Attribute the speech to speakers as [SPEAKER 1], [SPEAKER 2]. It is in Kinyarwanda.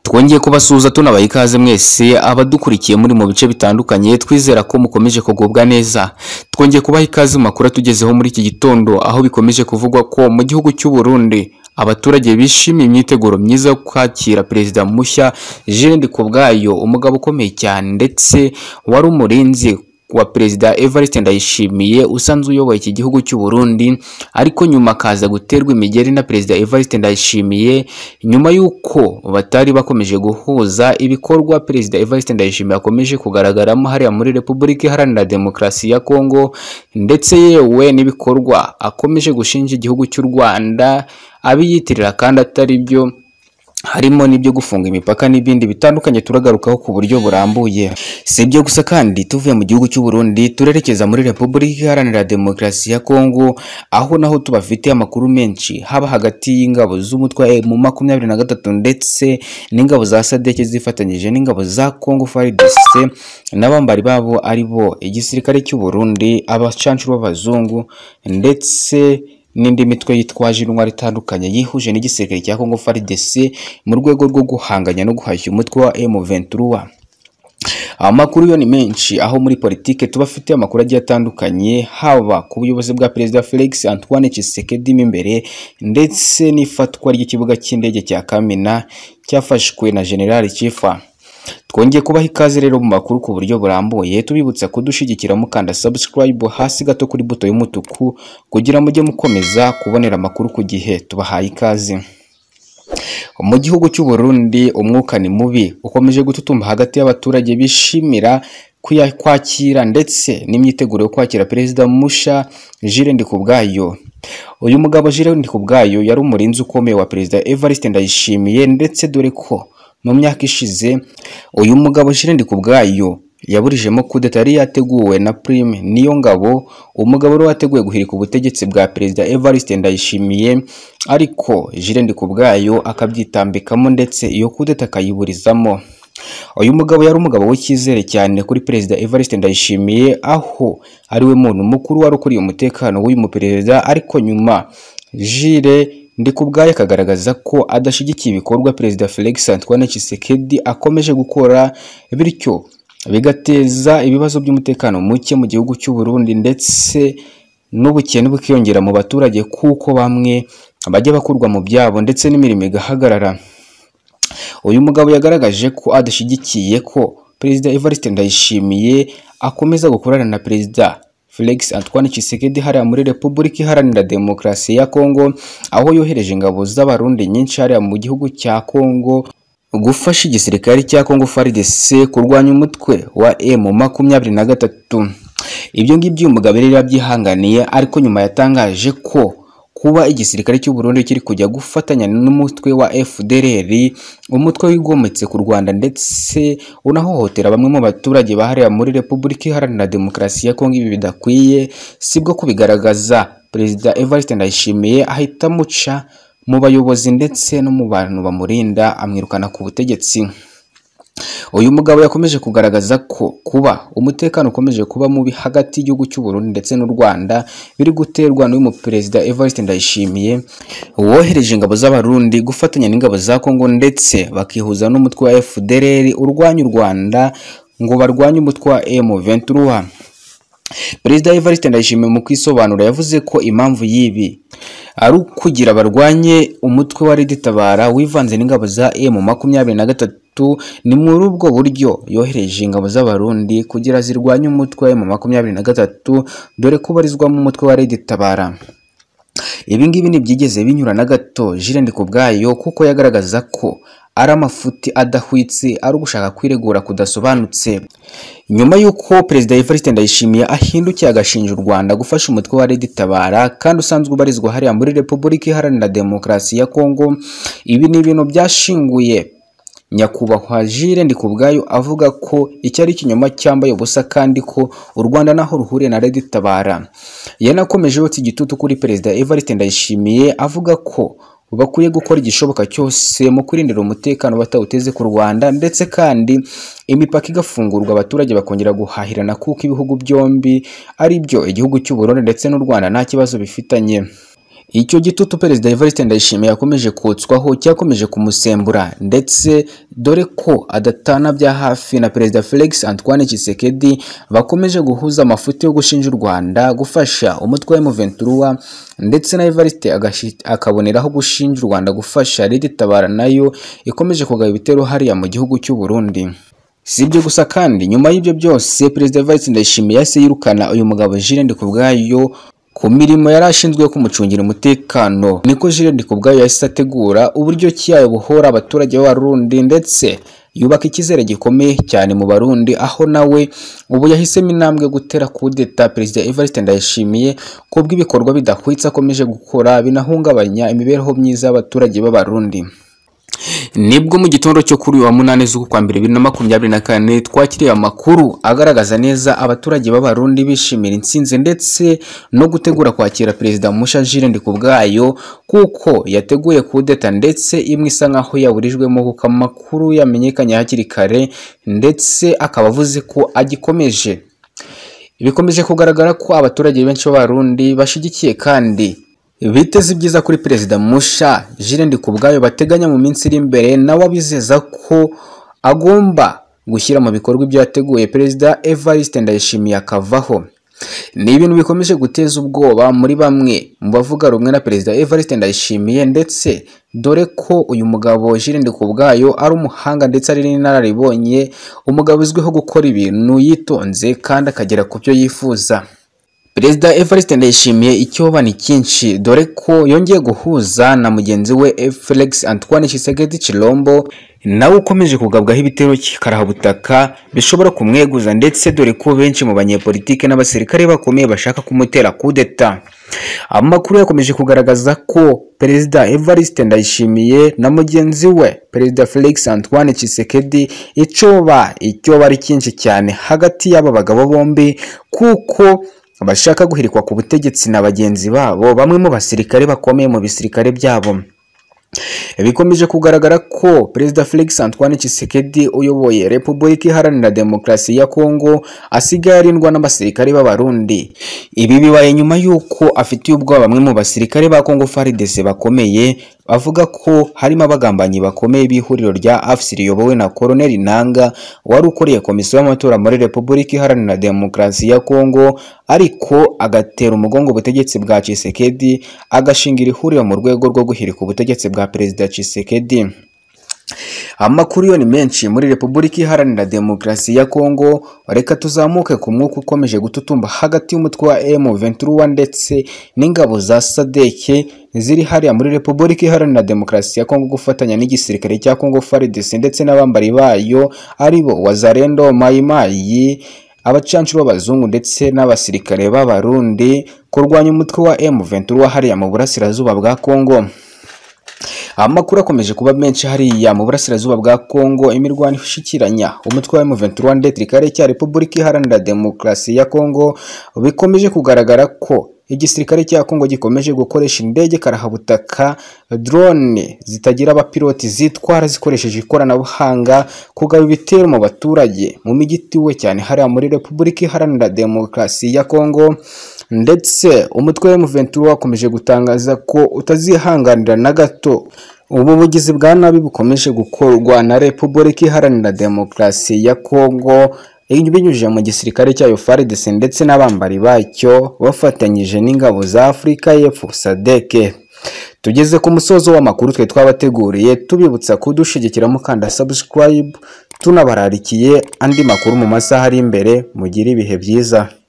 [SPEAKER 1] twongeye kubasuhuza tunabaha ikaze mwese abadukurikiye muri mu bice bitandukanye twizera ko mukomeje kugubwa neza twongeye kubaha ikaze mu makuru atugezeho muri iki gitondo aho bikomeje kuvugwa ko mu gihugu cy'u Burundi abaturage bishimiye imyiteguro myiza yo kwakira perezida mushya Jean Kubwayo umugabo ukomeye cyane ndetse wari umurinzi wa perezida Evariste Ndayishimiye usanzwe uyoboye iki gihugu cy'u Burundi ariko nyuma akaza guterwa imigeri na perezida Evariste Ndayishimiye nyuma y'uko batari bakomeje guhuza ibikorwa perezida Evariste Ndayishimiye akomeje kugaragaramo hariya muri Repubulika Iharanira Demokarasi ya Kongo ndetse yewe n'ibikorwa akomeje gushinja igihugu cy'u Rwanda abiyitirira kandi atari byo harimo n'ibyo gufunga imipaka n'ibindi bitandukanye turagarukaho ku buryo burambuye si ibyo gusa kandi tuvuye mu gihugu cy'u Burundi turerekeza muri Repubulika Iharanira Demokarasi ya Kongo aho naho tubafitiye amakuru menshi haba hagati y'ingabo z'umutwe mu makumyabiri na gatatu ndetse n'ingabo za Sadeke zifatanyije n'ingabo za Kongo FARDC n'abambari babo ari bo igisirikare cy'u Burundi abacancuro b'abazungu ndetse n'indi mitwe yitwaje intwaro itandukanye yihuje n'igisirikare cya Congo FARDC mu rwego rwo guhanganya no guhashya umutwe wa M23 amakuru yo ni menshi aho muri politike tubafite amakuru agiye atandukanye haba ku buyobozi bwa perezida Felix Antoine Tshisekedi imbere ndetse n'ifatwa ry'ikibuga cy'indege cya Kamina cyafashwe na General Chifa twongeye kubaha ikaze rero mu makuru ku buryo burambuye tubibutsa kudushigikira mukanda subscribe hasi gato kuri buto y'umutuku kugira mujye mukomeza kubonera amakuru ku gihe tubahaye ikaze mu gihugu cy'u Burundi umwuka ni mubi ukomeje gututumba hagati y'abaturage bishimira kwakira ndetse n'imyiteguro yo kwakira perezida musha Jules Ndikubwayo uyu mugabo Jules Ndikubwayo yari umurinzi ukomeye wa perezida Evariste Ndayishimiye ndetse dore ko mu myaka ishize uyu mugabo Shirende kubwayo yaburijemo kudeta yari yateguwe na Prime niyo ngabo umugabo wari wateguye guhirika ubutegetsi bwa perezida Evariste Ndayishimiye ariko Shirende kubwayo akabyitambikamo ndetse iyo kudeta akayiburizamo uyu mugabo yari umugabo w'icyizere cyane kuri perezida Evariste Ndayishimiye aho ari we muntu mukuru wari ukuriye umutekano w'uyu muperezida ariko nyuma jire ndikubwayo akagaragaza ko adashyigikiye ibikorwa perezida Felix Antoine Tshisekedi akomeje gukora bityo bigateza ibibazo by'umutekano muke mu gihugu cy'u Burundi ndetse n'ubukene bukiyongera mu baturage kuko bamwe bajya bakurwa mu byabo ndetse n'imirimo igahagarara uyu mugabo yagaragaje ko adashyigikiye ko perezida Evariste Ndayishimiye akomeza gukorana na perezida Felix Antoine Tshisekedi hariya muri Repubulika Iharanira Demokarasi ya Kongo aho yohereje ingabo z'abarundi nyinshi hariya mu gihugu cya Kongo gufasha igisirikare cya Kongo FARDC kurwanya umutwe wa M makumyabiri na gatatu ibyo ngibyo uyu mugabo yari yabyihanganiye ariko nyuma yatangaje ko kuba igisirikare cy'u Burundi kiri kujya gufatanya n'umutwe wa FDLR umutwe wigometse ku Rwanda ndetse unahohotera bamwe mu baturage bahariya muri Repubulika Iharanira Demokarasi ya Kongo ibi bidakwiye sibwo kubigaragaza Perezida Evariste Ndayishimiye ahita amuca mu bayobozi ndetse no mu bantu bamurinda amwirukana ku butegetsi uyu mugabo yakomeje kugaragaza ko kuba umutekano ukomeje kuba mubi hagati y'igihugu cy'u Burundi ndetse n'u Rwanda biri guterwa n'uyu muperezida Evariste Ndayishimiye wohereje ingabo z'abarundi gufatanya n'ingabo za Kongo ndetse bakihuza n'umutwe wa FDLR urwanya u Rwanda ngo barwanye umutwe wa M23 Perezida Evariste Ndayishimiye mu kwisobanura yavuze ko impamvu y'ibi ari ukugira barwanye umutwe wa Tabara wivanze n'ingabo za M makumyabiri na gatatu ni muri ubwo buryo yohereje ingabo z'abarundi kugira zirwanye umutwe wa M makumyabiri na gatatu dore ko barizwamo umutwe wa Tabara ibi ngibi ntibyigeze binyura na gato Jirende ku bwayo kuko yagaragaza ko ari amafuti adahwitse ari ugushaka kwiregura kudasobanutse nyuma y'uko perezida Evariste Ndayishimiye ahindukiye agashinja u Rwanda gufasha umutwe wa Red Tabara kandi usanzwe ubarizwa hariya muri Repubulika Iharanira Demokarasi ya Kongo ibi ni ibintu byashinguye nyakubahwa Jules Ndikubwayo avuga ko icyo ari ikinyoma cyambaye ubusa kandi ko u Rwanda naho ruhuriye na Red Tabara yanakomeje yotsa igitutu kuri perezida Evariste Ndayishimiye avuga ko bakwiye gukora igishoboka cyose mu kurindira umutekano batawuteze ku Rwanda ndetse kandi imipaka igafungurwa abaturage bakongera guhahirana kuko ibihugu byombi ari byo igihugu cy'u Burundi ndetse n'u Rwanda nta kibazo bifitanye Icyo gitutu Perezida Evariste Ndayishimiye yakomeje kotswaho cyakomeje kumusembura ndetse dore ko adatana bya hafi na Perezida Felix Antoine Tshisekedi bakomeje guhuza amafuti yo gushinja u Rwanda gufasha umutwe wa M23 ndetse na Evariste agashi- akaboneraho gushinja u Rwanda gufasha Leta itabara nayo ikomeje kugaba ibitero hariya mu gihugu cy'u Burundi si ibyo gusa kandi nyuma y'ibyo byose perezida Evariste Ndayishimiye yahise yirukana uyu mugabo Jules Ndikubwayo ku mirimo yari ashinzwe yo kumucungira umutekano niko Jules Ndikubwayo yahise ategura uburyo ki yabohora abaturage b'abarundi ndetse yubaka icyizere gikomeye cyane mu barundi aho nawe ubu yahisemo intambwe yo gutera kudeta perezida Evariste Ndayishimiye ku bw'ibikorwa bidahwitse akomeje gukora binahungabanya imibereho myiza y'abaturage b'abarundi nibwo mu gitondo cyo kuri uyu wa munani z'uku kwa mbere bibiri na makumyabiri na kane twakiriye amakuru agaragaza neza abaturage b'abarundi bishimira intsinzi ndetse no gutegura kwakira perezida musha Jules Ndikubwayo kuko yateguye kudeta ndetse imwe isa nkaho yaburijwemo kuko amakuru yamenyekanye hakiri kare ndetse akaba avuze ko agikomeje bikomeje kugaragara ko abaturage benshi b'abarundi bashyigikiye kandi biteze ibyiza kuri perezida musha Jules Ndikubwayo bateganya mu minsi iri imbere nawe abizeza ko agomba gushyira mu bikorwa ibyo yateguye perezida Evariste Ndayishimiye akavaho ni ibintu bikomeje guteza ubwoba muri bamwe mu bavuga rumwe na perezida Evariste Ndayishimiye ndetse dore ko uyu mugabo Jules Ndikubwayo ari umuhanga ndetse ari n'inararibonye umugabo uzwiho gukora ibintu yitonze kandi akagera ku byo yifuza Perezida Evariste Ndayishimiye icyoba ni cyinshi dore ko yongeye guhuza na mugenzi we Felix Antoine Tshisekedi Chilombo nawe ukomeje kugabwaho ibitero kikarahabutaka bishobora kumweguza ndetse dore ko benshi mu banyepolitike n'abasirikare bakomeye bashaka kumutera kudeta amakuru yakomeje kugaragaza ko Perezida Evariste Ndayishimiye na mugenzi we Perezida Felix Antoine Tshisekedi icyoba icyoba ari cyinshi cyane hagati y'aba bagabo bombi kuko abashaka guhirikwa ku butegetsi na bagenzi babo bamwe mu basirikare bakomeye mu bisirikare byabo bikomeje kugaragara ko perezida Felix Antoine Tshisekedi uyoboye Repubulika Iharanira Demokarasi ya Kongo asigaye arindwa n'abasirikare b'abarundi ibi bibaye nyuma y'uko afitiye ubwoba bamwe mu basirikare ba Kongo FARDC bakomeye bavuga ko harimo abagambanyi bakomeye b'ihuriro rya AFC riyobowe na Colonel Nanga wari ukuriye komisiyo y'amatora muri Repubulika Iharanira Demokarasi ya Kongo ariko agatera umugongo ubutegetsi bwa Tshisekedi agashingira ihuriro mu rwego rwo guhirika ubutegetsi bwa Perezida Tshisekedi amakuru yo ni menshi muri Repubulika Iharanira Demokarasi ya Kongo reka tuzamuke ku mwuka ukomeje gututumba hagati y'umutwe wa M23 ndetse n'ingabo za SADC ziri hariya muri Repubulika Iharanira Demokarasi ya Kongo gufatanya n'igisirikare cya Kongo FARDC ndetse n'abambari bayo aribo Wazalendo Mayimayi abacancu b'abazungu ndetse n'abasirikare b'abarundi kurwanya umutwe wa M23 hariya mu burasirazuba bwa Kongo amakuru akomeje kuba menshi hariya mu burasirazuba bwa Kongo imirwano ishikiranya umutwe wa M23 ndetse n'ikirere cya Repubulika Iharanira Demokarasi ya Kongo bikomeje kugaragara ko igisirikare cya Kongo gikomeje gukoresha indege karahabutaka drone zitagira abapiloti zitwara zikoresheje ikoranabuhanga kugaba ibitero mu baturage mu mijyi ituwe cyane hariya muri Repubulika Iharanira Demokarasi ya Kongo ndetse umutwe wa M23 wakomeje gutangaza ko utazihanganira na gato ubu bugizi bwa nabi bukomeje gukorwa na Repubulika Iharanira Demokarasi ya Kongo binyujije mu gisirikare cyayo FARDC ndetse n'abambari bacyo bafatanyije n'ingabo za Afurika y'Epfo SADC tugeze ku musozo w'amakuru twe twabateguriye tubibutsa kudushigikira mukanda subscribe tunabararikiye andi makuru mu masaha ari imbere mugire ibihe byiza